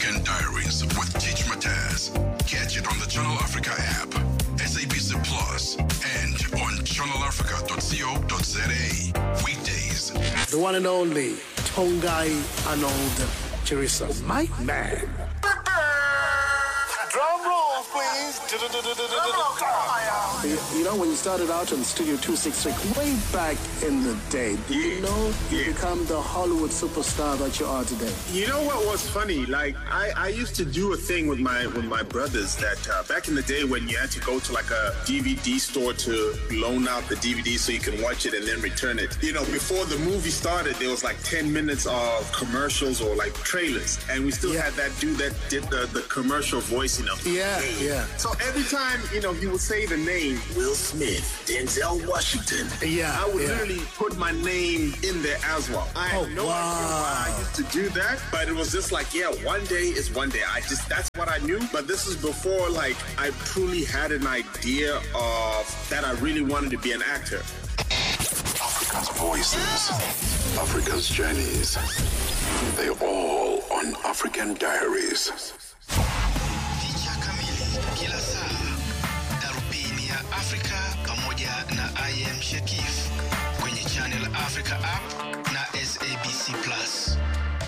African Diaries with Teach Mataz. Catch it on the Channel Africa app, SABC Plus, and on channelafrica.co.za. Weekdays. The one and only Tongai Arnold Chirisa. My man. Drum rolls, please. You, you know, when you started out on Studio 266 way back in the day, do you know you become the Hollywood superstar that you are today? You know what was funny? Like I, I used to do a thing with my with my brothers that uh, back in the day when you had to go to like a DVD store to loan out the DVD so you can watch it and then return it. You know, before the movie started, there was like ten minutes of commercials or like trailers, and we still Yeah. had that dude that did the, the commercial voice. You know. Yeah, yeah. So every time you know he would say the name Will Smith, Denzel Washington. Yeah, I would yeah. literally put my name in there as well. I Oh, had no idea wow. why I used to do that, but it was just like, yeah, one day is one day. I just that's what I knew. But this is before like I truly had an idea of that I really wanted to be an actor. Africa's voices, Africa's journeys. They all on African Diaries. Picha kamili kila saa, darubini ya Afrika pamoja na IM Shekif kwenye Channel Africa app na SABC Plus.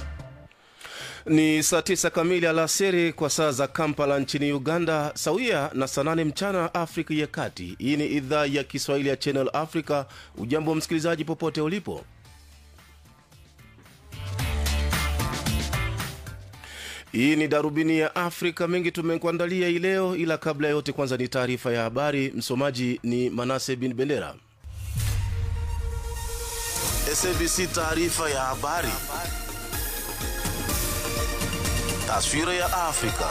Ni saa tisa kamili alasiri kwa saa za Kampala nchini Uganda, sawia na saa nane mchana Afrika ya Kati. Hii ni idhaa ya Kiswahili ya Channel Africa. Ujambo msikilizaji, popote ulipo. Hii ni darubini ya Afrika. Mengi tumekuandalia hii leo, ila kabla ya yote, kwanza ni taarifa ya habari. Msomaji ni Manase bin Bendera. SABC taarifa ya habari. Taswira ya Afrika.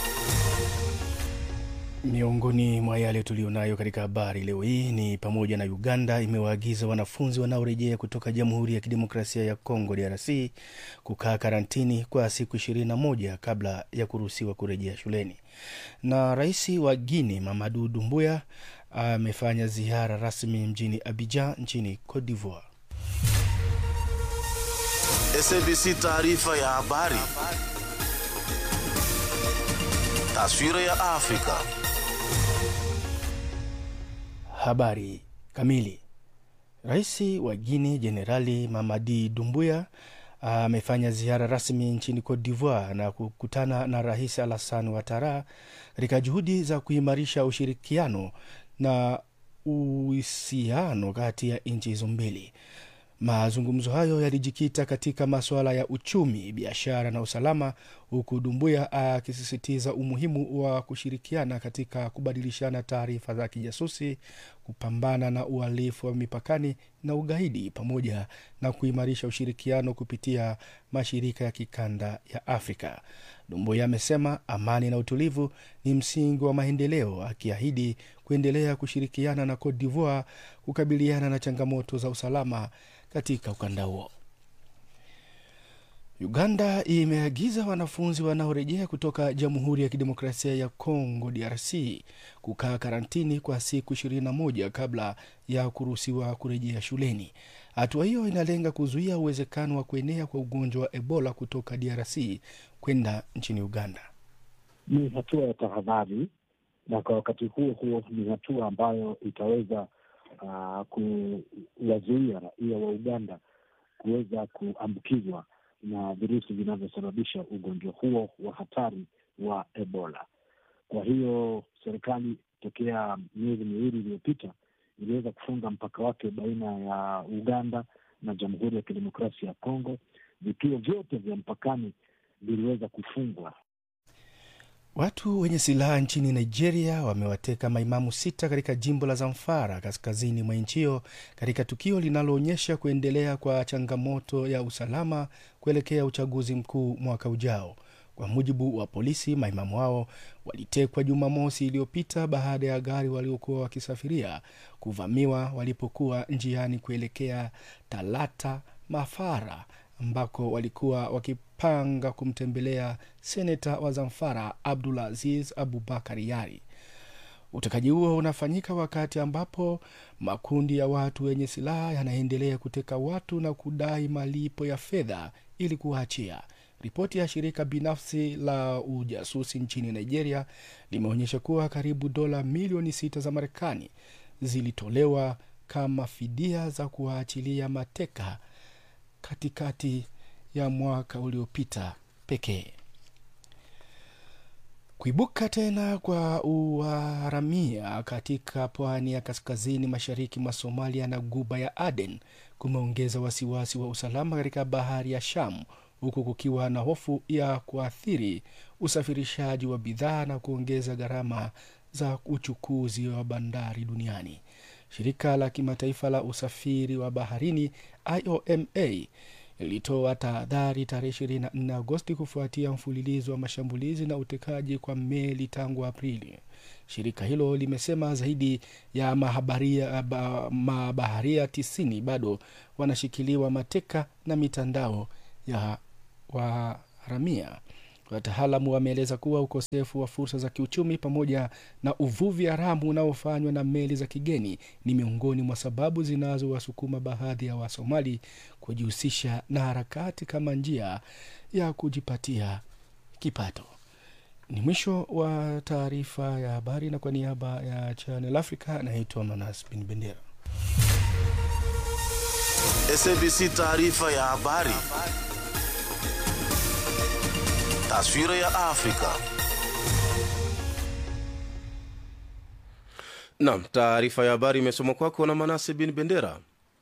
Miongoni mwa yale tuliyonayo katika habari leo hii ni pamoja na Uganda imewaagiza wanafunzi wanaorejea kutoka Jamhuri ya Kidemokrasia ya Kongo DRC kukaa karantini kwa siku 21 kabla ya kuruhusiwa kurejea shuleni. Na rais wa Guinea Mamadu Doumbouya amefanya ziara rasmi mjini Abidjan nchini Cote d'Ivoire. SABC taarifa ya habari. Taswira ya Afrika. Habari kamili. Rais wa Guinea Jenerali Mamadi Dumbuya amefanya ziara rasmi nchini Cote d'Ivoire na kukutana na Rais Alassane Ouattara katika juhudi za kuimarisha ushirikiano na uhusiano kati ya nchi hizo mbili. Mazungumzo hayo yalijikita katika masuala ya uchumi, biashara na usalama, huku Dumbuya akisisitiza umuhimu wa kushirikiana katika kubadilishana taarifa za kijasusi, kupambana na uhalifu wa mipakani na ugaidi, pamoja na kuimarisha ushirikiano kupitia mashirika ya kikanda ya Afrika. Dumbuya amesema amani na utulivu ni msingi wa maendeleo, akiahidi kuendelea kushirikiana na Cote d'Ivoire kukabiliana na changamoto za usalama katika ukanda huo. Uganda imeagiza wanafunzi wanaorejea kutoka Jamhuri ya Kidemokrasia ya Kongo DRC kukaa karantini kwa siku 21 kabla ya kuruhusiwa kurejea shuleni. Hatua hiyo inalenga kuzuia uwezekano wa kuenea kwa ugonjwa wa Ebola kutoka DRC kwenda nchini Uganda. ni hatua ya tahadhari, na kwa wakati huo huo ni hatua ambayo itaweza uh, kuwazuia raia wa Uganda kuweza kuambukizwa na virusi vinavyosababisha ugonjwa huo wa hatari wa Ebola. Kwa hiyo serikali tokea miezi miwili iliyopita iliweza kufunga mpaka wake baina ya Uganda na Jamhuri ya Kidemokrasia ya Kongo. Vituo vyote vya mpakani viliweza kufungwa Watu wenye silaha nchini Nigeria wamewateka maimamu sita katika jimbo la Zamfara kaskazini mwa nchi hiyo katika tukio linaloonyesha kuendelea kwa changamoto ya usalama kuelekea uchaguzi mkuu mwaka ujao. Kwa mujibu wa polisi, maimamu hao walitekwa Jumamosi iliyopita baada ya gari waliokuwa wakisafiria kuvamiwa walipokuwa njiani kuelekea Talata Mafara ambako walikuwa wakipanga kumtembelea seneta wa Zamfara Abdulaziz Abubakar Yari. Utekaji huo unafanyika wakati ambapo makundi ya watu wenye silaha yanaendelea kuteka watu na kudai malipo ya fedha ili kuwaachia. Ripoti ya shirika binafsi la ujasusi nchini Nigeria limeonyesha kuwa karibu dola milioni sita za Marekani zilitolewa kama fidia za kuwaachilia mateka katikati ya mwaka uliopita pekee. Kuibuka tena kwa uharamia katika pwani ya kaskazini mashariki mwa Somalia na guba ya Aden kumeongeza wasiwasi wa usalama katika bahari ya Sham, huku kukiwa na hofu ya kuathiri usafirishaji wa bidhaa na kuongeza gharama za uchukuzi wa bandari duniani. Shirika la kimataifa la usafiri wa baharini IOMA ilitoa tahadhari tarehe 24 Agosti kufuatia mfululizo wa mashambulizi na utekaji kwa meli tangu Aprili. Shirika hilo limesema zaidi ya mahabaria, ba, mabaharia tisini bado wanashikiliwa mateka na mitandao ya waharamia. Wataalamu wameeleza kuwa ukosefu wa fursa za kiuchumi pamoja na uvuvi haramu unaofanywa na meli za kigeni ni miongoni mwa sababu zinazowasukuma baadhi ya Wasomali kujihusisha na harakati kama njia ya kujipatia kipato. Ni mwisho wa taarifa ya habari, na kwa niaba ya Channel Africa naitwa Manas Bin Bendera. SABC taarifa ya habari. Taswira ya Afrika. Naam, taarifa ya habari imesomwa kwako na Manase bin Bendera.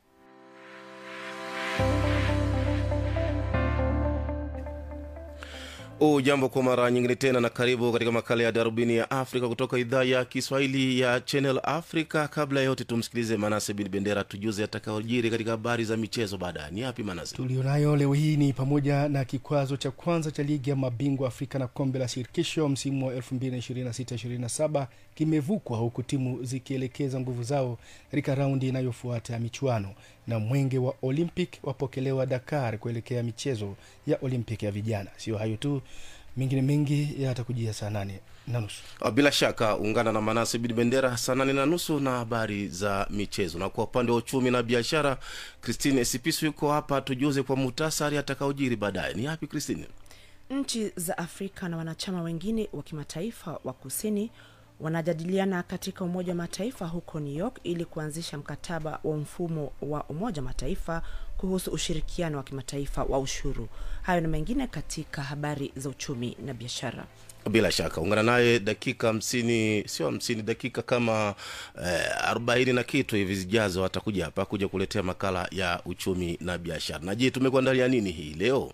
Ujambo kwa mara nyingine tena na karibu katika makala ya darubini ya Afrika kutoka idhaa ya Kiswahili ya Channel Africa. Kabla ya yote, tumsikilize Manase bin Bendera tujuze atakayojiri katika habari za michezo baadaye. Ni yapi Manase? tulionayo leo hii ni pamoja na kikwazo cha kwanza cha ligi ya mabingwa Afrika na kombe la shirikisho msimu wa 2026-27 kimevukwa huku timu zikielekeza nguvu zao katika raundi inayofuata ya michuano, na mwenge wa Olympic wapokelewa Dakar kuelekea michezo ya Olympic ya vijana. Sio hayo tu, mengine mengi yatakujia saa nane na nusu. Bila shaka ungana na Manase bin Bendera saa nane na nusu na habari za michezo. Na kwa upande wa uchumi na biashara, Christine Sipisu yuko hapa tujuze kwa muhtasari atakaojiri baadaye. Ni yapi Christine? Nchi za Afrika na wanachama wengine wa kimataifa wa kusini wanajadiliana katika Umoja wa Mataifa huko New York ili kuanzisha mkataba wa mfumo wa Umoja wa Mataifa kuhusu ushirikiano wa kimataifa wa ushuru. Hayo na mengine katika habari za uchumi na biashara. Bila shaka ungana naye dakika hamsini, sio hamsini, dakika kama eh, arobaini na kitu hivi zijazo, atakuja hapa kuja kuletea makala ya uchumi na biashara. Na je, tumekuandalia nini hii leo?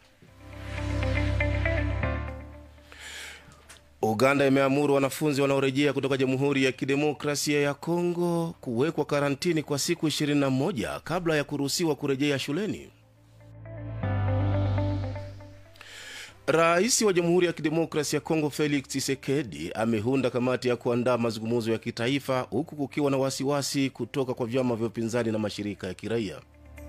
Uganda imeamuru wanafunzi wanaorejea kutoka Jamhuri ya Kidemokrasia ya Kongo kuwekwa karantini kwa siku 21 kabla ya kuruhusiwa kurejea shuleni. Rais wa Jamhuri ya Kidemokrasia ya Kongo Felix Tshisekedi ameunda kamati ya kuandaa mazungumzo ya kitaifa huku kukiwa na wasiwasi kutoka kwa vyama vya upinzani na mashirika ya kiraia.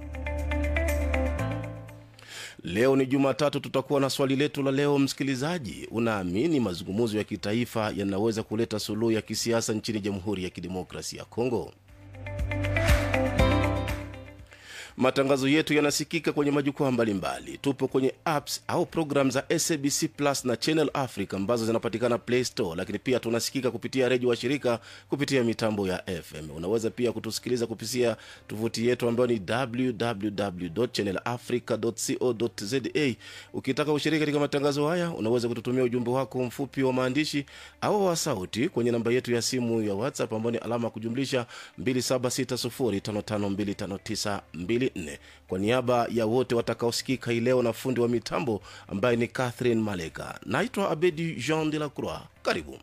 Leo ni Jumatatu, tutakuwa na swali letu la leo. Msikilizaji, unaamini mazungumzo ya kitaifa yanaweza kuleta suluhu ya kisiasa nchini Jamhuri ya Kidemokrasia ya Kongo? Matangazo yetu yanasikika kwenye majukwaa mbalimbali. Tupo kwenye apps au program za SABC Plus na Channel Africa ambazo zinapatikana Play Store, lakini pia tunasikika kupitia redio wa shirika kupitia mitambo ya FM. Unaweza pia kutusikiliza kupitia tovuti yetu ambayo ni www.channelafrica.co.za. Ukitaka ushiriki katika matangazo haya, unaweza kututumia ujumbe wako mfupi wa maandishi au wa sauti kwenye namba yetu ya simu ya WhatsApp ambayo ni alama ya kujumlisha 2760552592 nne. Kwa niaba ya wote watakaosikika hii leo na fundi wa mitambo ambaye ni Catherine Maleka, naitwa Abedi Jean de la Croix. Karibu.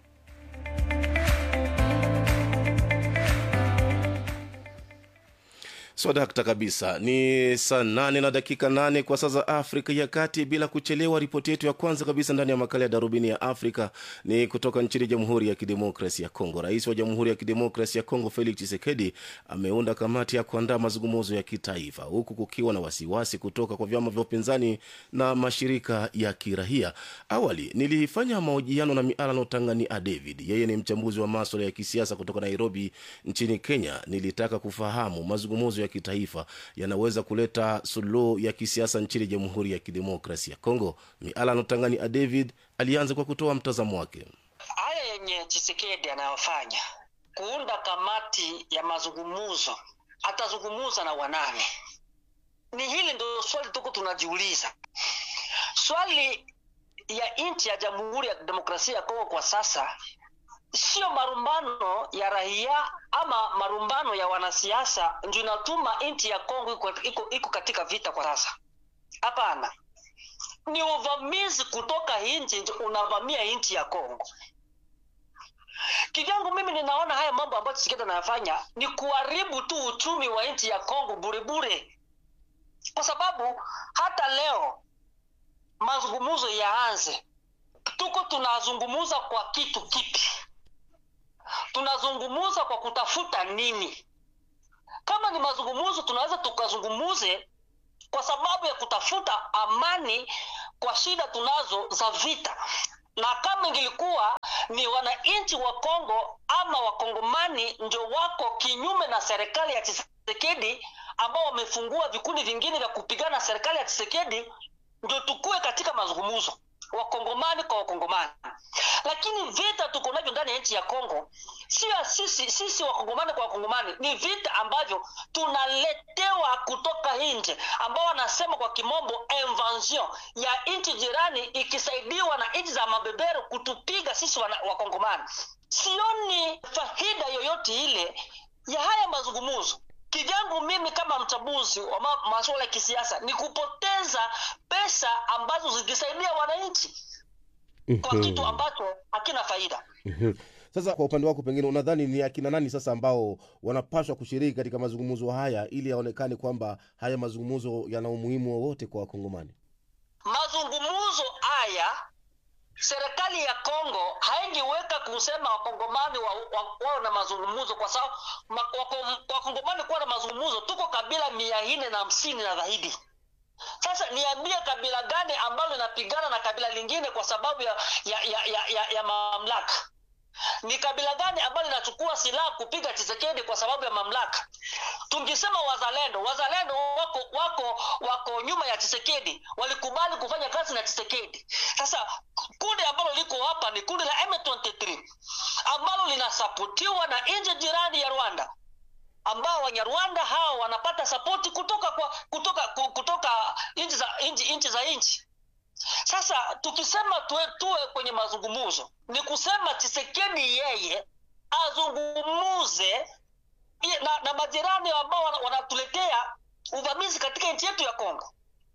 swadakta so, kabisa ni saa nane na dakika nane kwa saa za afrika ya kati bila kuchelewa ripoti yetu ya kwanza kabisa ndani ya makala ya darubini ya afrika ni kutoka nchini jamhuri ya kidemokrasi ya kongo rais wa jamhuri ya kidemokrasi ya kongo felix chisekedi ameunda kamati ya kuandaa mazungumzo ya kitaifa huku kukiwa na wasiwasi kutoka kwa vyama vya upinzani na mashirika ya kirahia awali nilifanya mahojiano na mialano tangani a david yeye ni mchambuzi wa maswala ya kisiasa kutoka nairobi nchini kenya nilitaka kufahamu mazungumzo ya kitaifa yanaweza kuleta suluhu ya kisiasa nchini jamhuri ya kidemokrasi ya congo miala notangani a david alianza kwa kutoa mtazamo wake haya yenye chisekedi anayofanya kuunda kamati ya mazungumuzo atazungumuza na wanane ni hili ndo swali tuko tunajiuliza swali ya nchi ya jamhuri ya demokrasia ya kongo kwa sasa sio marumbano ya raia ama marumbano ya wanasiasa ndio inatuma nchi ya kongo iko, iko, iko katika vita kwa sasa hapana ni uvamizi kutoka nchi ndio unavamia nchi ya kongo kivyangu mimi ninaona haya mambo ambayo Tshisekedi anayafanya ni kuharibu tu uchumi wa nchi ya Kongo burebure, kwa sababu hata leo mazungumzo yaanze, tuko tunazungumuza kwa kitu kipi? Tunazungumuza kwa kutafuta nini? Kama ni mazungumzo, tunaweza tukazungumuze kwa sababu ya kutafuta amani kwa shida tunazo za vita na kama ingilikuwa ni wananchi wa Kongo ama wakongomani ndio wako kinyume na serikali ya Tshisekedi ambao wamefungua vikundi vingine vya kupigana na serikali ya Tshisekedi, ndio tukue katika mazungumzo wakongomani kwa wakongomani. Lakini vita tuko navyo ndani ya nchi ya Kongo sio sisi sisi wakongomani kwa wakongomani, ni vita ambavyo tunaletewa kutoka nje, ambao wanasema kwa kimombo invasion ya nchi jirani ikisaidiwa na nchi za mabeberu kutupiga sisi wana- wakongomani. Sioni faida yoyote ile ya haya mazungumzo. Kijangu mimi kama mchambuzi wa ma- masuala ya kisiasa ni kupoteza pesa ambazo zikisaidia wananchi kwa kitu ambacho hakina faida. sasa kwa upande wako pengine unadhani ni akina nani sasa ambao wanapaswa kushiriki katika mazungumzo haya ili yaonekane kwamba haya mazungumzo yana umuhimu wowote kwa wakongomani mazungumzo haya serikali ya Kongo haingiweka kusema wakongomani wa, wa, wao na mazungumzo kwa sababu ma, wako- wakongomani kuwa na mazungumzo, tuko kabila mia nne na hamsini na zaidi. Sasa niambie kabila gani ambalo linapigana na kabila lingine kwa sababu ya, ya, ya, ya, ya, ya mamlaka? Ni kabila gani ambalo linachukua silaha kupiga Tshisekedi kwa sababu ya mamlaka? Tungisema wazalendo, wazalendo wako wako wako nyuma ya Tshisekedi, walikubali kufanya kazi na Tshisekedi. Sasa kundi ambalo liko hapa ni kundi la M23 ambalo linasapotiwa na nchi jirani ya Rwanda ambao Wanyarwanda hao wanapata sapoti kutoka kwa kutoka ku- kutoka nchi za nchi nchi za nchi. Sasa tukisema tuwe, tuwe kwenye mazungumzo, ni kusema Tshisekedi yeye azungumuze i- na, na majirani ambao wana- wanatuletea uvamizi katika nchi yetu ya Kongo.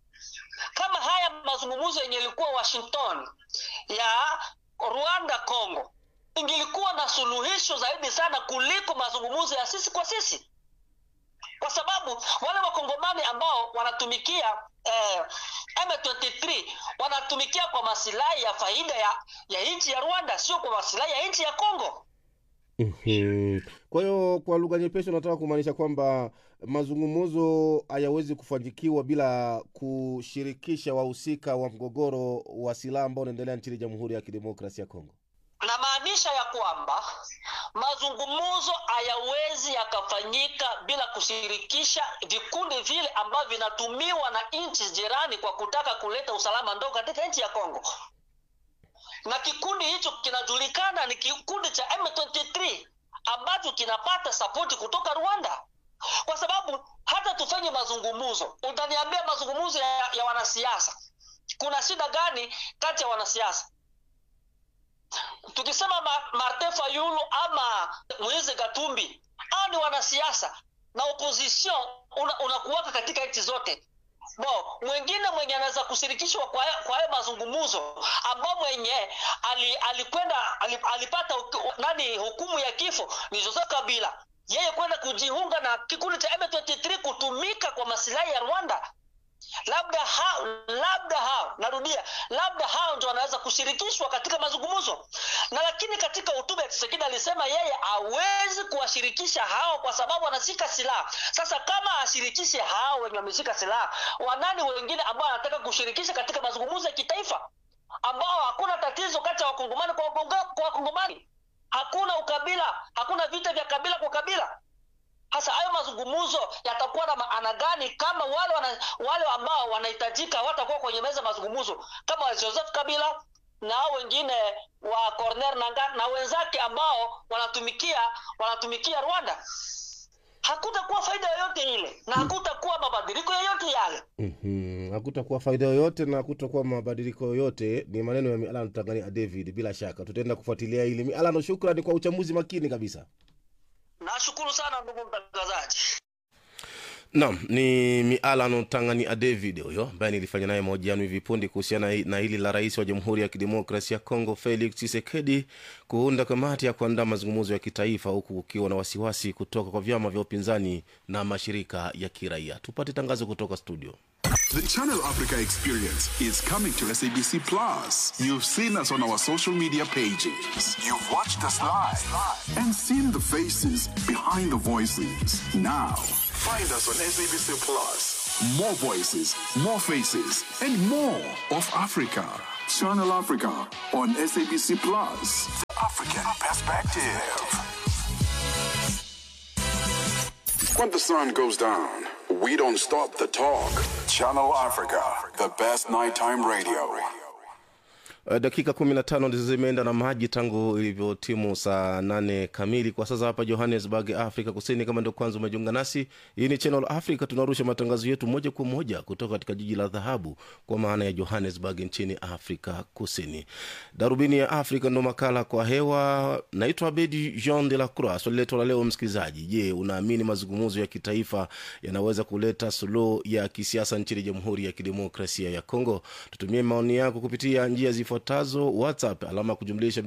Kama haya mazungumzo yenye ilikuwa Washington ya Rwanda Kongo ingilikuwa na suluhisho zaidi sana kuliko mazungumzo ya sisi kwa sisi, kwa sababu wale wakongomani ambao wanatumikia eh, M23 wanatumikia kwa masilahi ya faida ya, ya nchi ya Rwanda, sio kwa masilahi ya nchi ya Kongo. Mhm. kwa hiyo kwa lugha nyepesi unataka kumaanisha kwamba mazungumzo hayawezi kufanikiwa bila kushirikisha wahusika wa mgogoro wa silaha ambao unaendelea nchini jamhuri ya kidemokrasia ya kongo namaanisha ya kwamba mazungumzo hayawezi yakafanyika bila kushirikisha vikundi vile ambavyo vinatumiwa na nchi jirani kwa kutaka kuleta usalama ndogo katika nchi ya Kongo, na kikundi hicho kinajulikana ni kikundi cha M23 ambacho kinapata sapoti kutoka Rwanda, kwa sababu hata tufanye mazungumzo, utaniambia mazungumzo ya, ya wanasiasa, kuna shida gani kati ya wanasiasa? tukisema Ma- Martin Fayulu ama Moise Gatumbi hao ni wanasiasa na opposition una, unakuwaka katika nchi zote bo mwingine mwenye anaweza kushirikishwa kwa haya- kwa hayo mazungumzo ambao mwenye ali- alikwenda ali, alipata huku- nani hukumu ya kifo ni Joseph Kabila yeye kwenda kujiunga na kikundi cha M23 kutumika kwa masilahi ya Rwanda labda hao labda hao narudia labda hao ndio wanaweza kushirikishwa katika mazungumzo na lakini katika hotuba ya Tshisekedi alisema yeye hawezi kuwashirikisha hao kwa sababu wanashika silaha sasa kama ashirikishe hao wenye wameshika silaha wanani wengine ambao anataka kushirikisha katika mazungumzo ya kitaifa ambao hakuna tatizo kati ya wakongomani kwa wakongo- kwa wakongomani hakuna ukabila hakuna vita vya kabila kwa kabila hasa hayo mazungumzo yatakuwa na maana gani kama wale wana, wale ambao wanahitajika watakuwa kwenye meza mazungumzo kama joseph kabila na hao wengine wa corner nanga na wenzake ambao wanatumikia wanatumikia rwanda hakutakuwa faida yoyote ile na hakutakuwa mabadiliko yoyote yale mm-hmm. hakutakuwa faida yoyote na hakutakuwa mabadiliko yoyote ni maneno ya mialano tangania david bila shaka tutaenda kufuatilia hili mialano shukrani kwa uchambuzi makini kabisa nashukuru sana ndugu mtangazaji Naam, ni Mialano Tanganyika David huyo ambaye nilifanya naye mahojiano hivi punde kuhusiana na hili la rais wa Jamhuri ya Kidemokrasia ya Kongo Felix Tshisekedi kuunda kamati ya kuandaa mazungumzo ya kitaifa huku kukiwa na wasiwasi kutoka kwa vyama vya upinzani na mashirika ya kiraia. Tupate tangazo kutoka studio. The Channel Africa experience is coming to SABC Plus. You've seen us on our social media pages. You've watched us live and seen the faces behind the voices. Now, find us on SABC Plus. More voices, more faces, and more of Africa. Channel Africa on SABC Plus. The African perspective. When the sun goes down, we don't stop the talk. Channel Africa, the best nighttime radio. Uh, dakika 15 ndizo zimeenda na maji tangu ilivyotimu saa nane kamili kwa sasa hapa johannesburg afrika kusini kama ndio kwanza umejiunga nasi hii ni channel africa tunarusha matangazo yetu moja kwa moja kutoka katika jiji la dhahabu kwa maana ya johannesburg nchini afrika kusini darubini ya afrika ndo makala kwa hewa naitwa abedi jean de la croix swali letu la leo msikilizaji je unaamini mazungumzo ya kitaifa yanaweza kuleta suluhu ya kisiasa nchini jamhuri ya kidemokrasia ya congo tutumie maoni yako kupitia njia zifuatazo whatsapp alama ya kujumlisha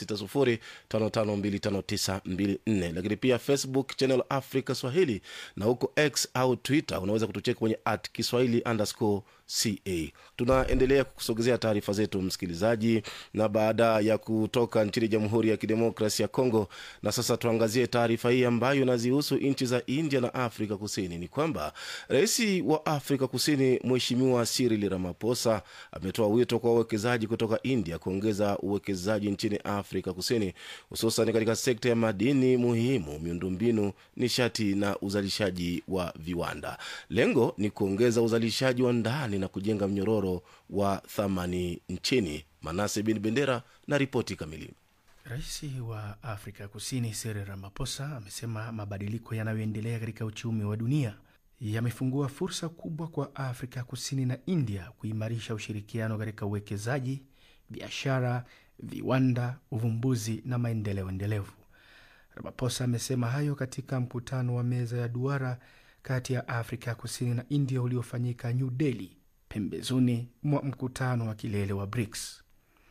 2760552594 lakini pia facebook channel africa swahili na huko x au twitter unaweza kutucheka kwenye at kiswahili underscore ca tunaendelea kukusogezea taarifa zetu msikilizaji na baada ya kutoka nchini jamhuri ya kidemokrasi ya congo na sasa tuangazie taarifa hii ambayo inazihusu nchi za india na afrika kusini ni kwamba rais wa afrika kusini mheshimiwa siril ramaposa ametoa wito kwa wawekezaji kutoka india kuongeza uwekezaji nchini afrika kusini hususan katika sekta ya madini muhimu miundombinu nishati na uzalishaji wa viwanda lengo ni kuongeza uzalishaji wa ndani na kujenga mnyororo wa thamani nchini manase bin bendera na ripoti kamili Rais wa Afrika Kusini Cyril Ramaphosa amesema mabadiliko yanayoendelea katika uchumi wa dunia yamefungua fursa kubwa kwa Afrika Kusini na India kuimarisha ushirikiano katika uwekezaji, biashara, viwanda, uvumbuzi na maendeleo endelevu. Ramaphosa amesema hayo katika mkutano wa meza ya duara kati ya Afrika Kusini na India uliofanyika New Delhi, pembezoni mwa mkutano wa kilele wa BRICS.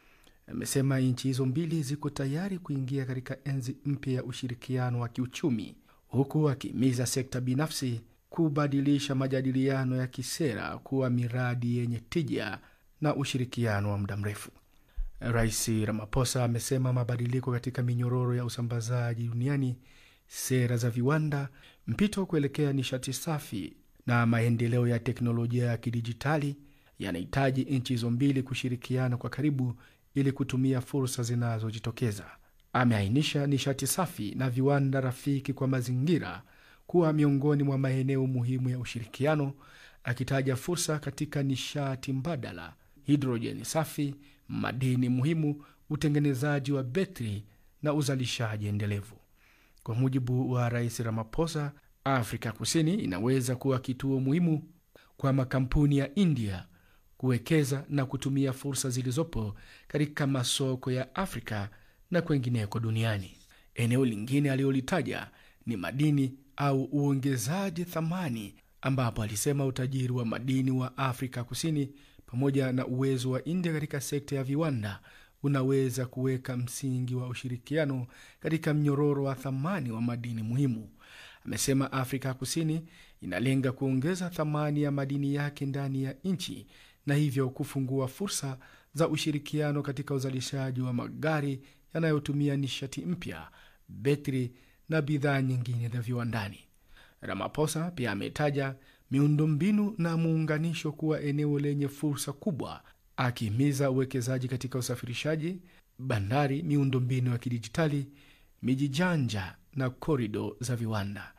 Amesema nchi hizo mbili ziko tayari kuingia katika enzi mpya ya ushirikiano wa kiuchumi, huku akihimiza sekta binafsi kubadilisha majadiliano ya kisera kuwa miradi yenye tija na ushirikiano wa muda mrefu. Rais Ramaphosa amesema mabadiliko katika minyororo ya usambazaji duniani, sera za viwanda, mpito kuelekea nishati safi na maendeleo ya teknolojia ya kidijitali yanahitaji nchi hizo mbili kushirikiana kwa karibu ili kutumia fursa zinazojitokeza. Ameainisha nishati safi na viwanda rafiki kwa mazingira kuwa miongoni mwa maeneo muhimu ya ushirikiano, akitaja fursa katika nishati mbadala, hidrojeni safi, madini muhimu, utengenezaji wa betri na uzalishaji endelevu. Kwa mujibu wa Rais Ramaphosa, Afrika Kusini inaweza kuwa kituo muhimu kwa makampuni ya India kuwekeza na kutumia fursa zilizopo katika masoko ya Afrika na kwengineko duniani. Eneo lingine alilolitaja ni madini au uongezaji thamani, ambapo alisema utajiri wa madini wa Afrika Kusini pamoja na uwezo wa India katika sekta ya viwanda unaweza kuweka msingi wa ushirikiano katika mnyororo wa thamani wa madini muhimu. Amesema Afrika Kusini inalenga kuongeza thamani ya madini yake ndani ya nchi na hivyo kufungua fursa za ushirikiano katika uzalishaji wa magari yanayotumia nishati mpya, betri na bidhaa nyingine za viwandani. Ramaphosa pia ametaja miundombinu na muunganisho kuwa eneo lenye fursa kubwa, akihimiza uwekezaji katika usafirishaji, bandari, miundombinu ya kidijitali, miji janja na korido za viwanda.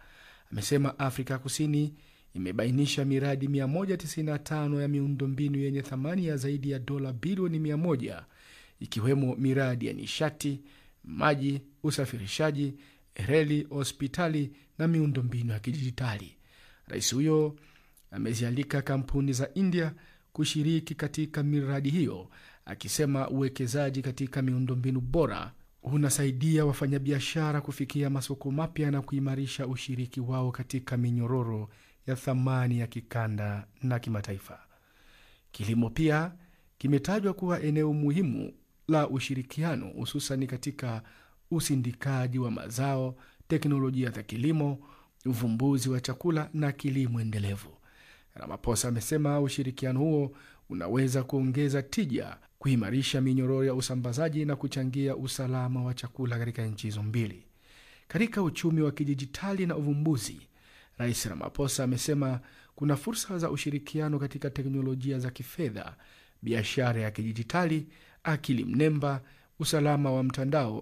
amesema Afrika Kusini imebainisha miradi 195 ya miundombinu yenye thamani ya zaidi ya dola bilioni 100 ikiwemo miradi ya nishati, maji, usafirishaji, reli, hospitali na miundombinu ya kidijitali. Rais huyo amezialika kampuni za India kushiriki katika miradi hiyo, akisema uwekezaji katika miundombinu bora unasaidia wafanyabiashara kufikia masoko mapya na kuimarisha ushiriki wao katika minyororo ya thamani ya kikanda na kimataifa. Kilimo pia kimetajwa kuwa eneo muhimu la ushirikiano, hususani katika usindikaji wa mazao, teknolojia za kilimo, uvumbuzi wa chakula na kilimo endelevu. Ramaphosa amesema ushirikiano huo unaweza kuongeza tija, kuimarisha minyororo ya usambazaji na kuchangia usalama wa chakula katika nchi hizo mbili. Katika uchumi wa kidijitali na uvumbuzi, Rais Ramaphosa amesema kuna fursa za ushirikiano katika teknolojia za kifedha, biashara ya kidijitali, akili mnemba, usalama wa mtandao